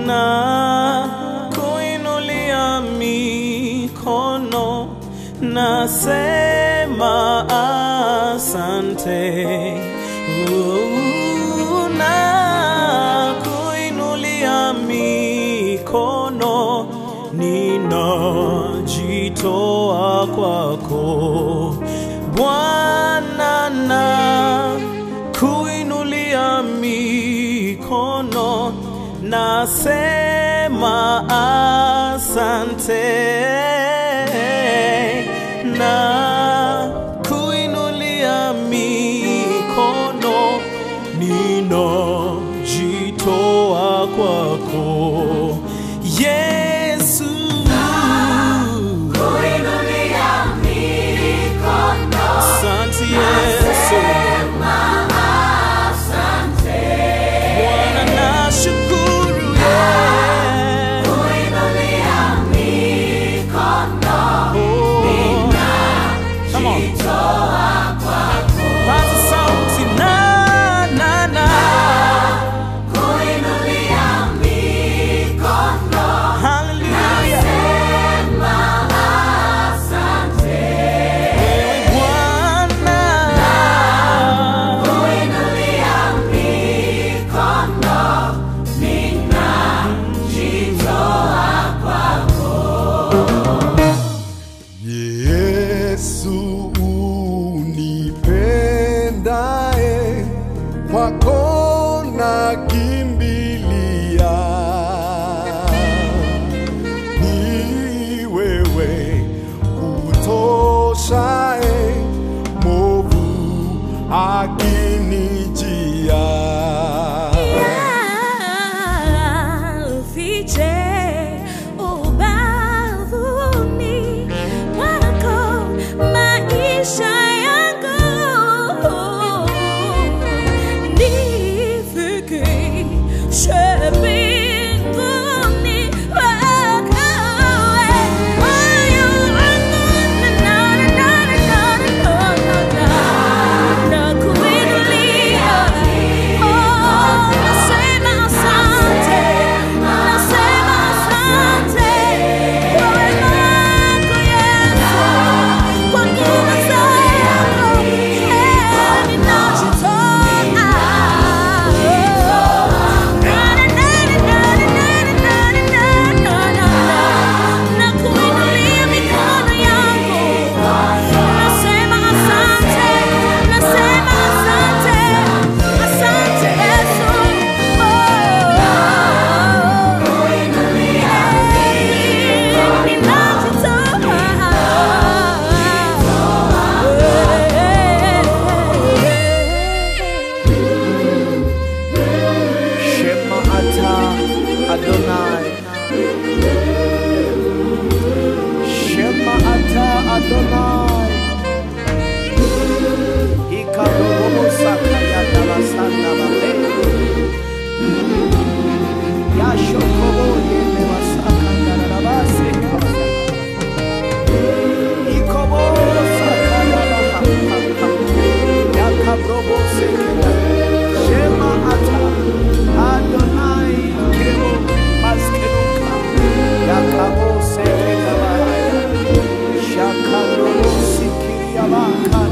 na kuinulia mikono nasema asante Uh, na kuinulia mikono ninajitoa kwako Bwana na kuinulia mikono nasema asante na kuinulia mikono ninajitoa kwako Yesu Kuinulia mikono asante Yesu asante. Bwana nashukuru yeah. Kuinulia mikono Oh. Come on. toa kwako. Paza sauti na na na Kuinulia mikono Hallelujah sema asante. Wewe Bwana Kuinulia mikono ninajitoa kwako. Yesu unipendae, kwako nakimbilia. Ni wewe kutoshae, movu akinijia. Fiche ubavuni mwako maisha yangu, nifikishe mbinguni kwako moyo wangu na na na na na na nakuinulia nasema asante, nasema asante kwa wema wako Yesu, kwa nguvu zako ninajitoa. Nakuinulia mikono yangu Nasema asante, nasema asante, asante Yesu. Oh, ninajitoa. Shema ata Adonai. Shema ata Adonai. Ikarobo sakaya dabasanda babe. Yashokobo yeme wasakanda rabase kabasa. Ikobo sakaya baha. Yakabrobo sekenda. Shema ata Adonai kebo maskenuka. Yakabo sekenda bahaya. Shakarobo sikiria baka